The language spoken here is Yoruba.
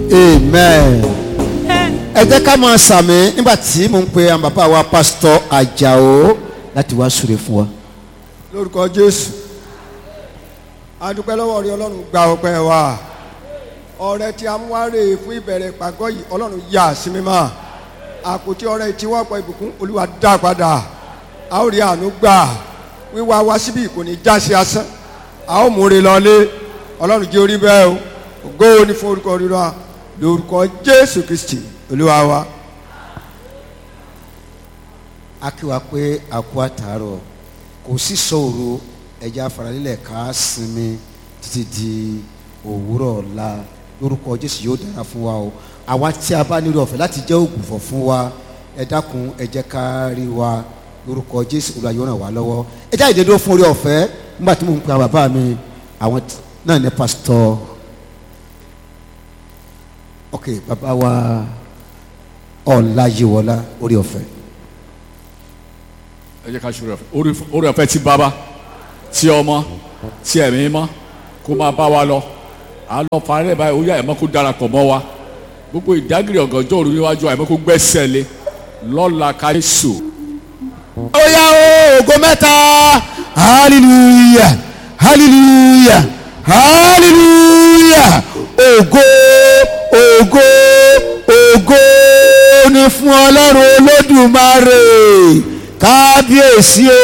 amen ẹ jẹ́ ká máa sàmì nígbà tí mò ń pe àwọn bàbá wa pásítọ̀ àjàó láti wá súre fún wa. lórúkọ jésù adúpẹ́ lọ́wọ́ rí ọlọ́run gba ọpẹ́ wa ọrẹ tí a mú wá rè é fún ìbẹ̀rẹ̀ ìpàgọ́ yìí ọlọ́run yà sí mímọ́ àpótí ọrẹ tí wọ́n pọ̀ ìbùkún olúwa dá padà a ó rí àánú gbà wíwá wá síbí kò ní já sí asán a ó múre lọlé ọlọ́run jẹ́ orí bẹ́ẹ̀ o ògo ní fún orúkọ rírọ lórúkọ jésù kristi olúwa wa. a kí wa pé a kú àtàárọ̀ kò sí sọ̀rọ̀ ẹja faralílẹ̀ ká sinmi títí di òwúrọ̀ ọ̀la lórúkọ jésù yóò dára fún wa o àwa tí a bá nílò ọ̀fẹ́ láti jẹ́ ògùnfọ̀ fún wa ẹ dákun ẹ jẹ́ ká rí wa lórúkọ jésù olúwa yóò ràn wá lọ́wọ́ ẹ jáde dédó fún orí ọ̀fẹ́ nígbà tí mò ń pe àwọn bàbá mi àwọn t- náà ní pásítọ̀ ok bàbá wa ọ̀làyíwọlá orí ọ̀fẹ́. ẹ jẹ́ ká ṣe orí ọ̀fẹ́ Orí- orí ọ̀fẹ́ ti bàbá ti ọmọ ti ẹ̀mí mọ́ kó máa bá wa lọ à ń lọ parẹ́ báyìí ó yá ẹ̀mọ́ kó darapọ̀ mọ́ wa gbogbo ìdágìrì ọ̀gànjọ́ òru níwájú ẹ̀mọ́ kó gbẹ́sẹ̀ lé lọ́la káyéṣù ó yá o ògo mẹ́ta hallelujah hallelujah hallelujah ògo ògo ògo ni fún ọlọ́run olódùmarè kábíyèsí o.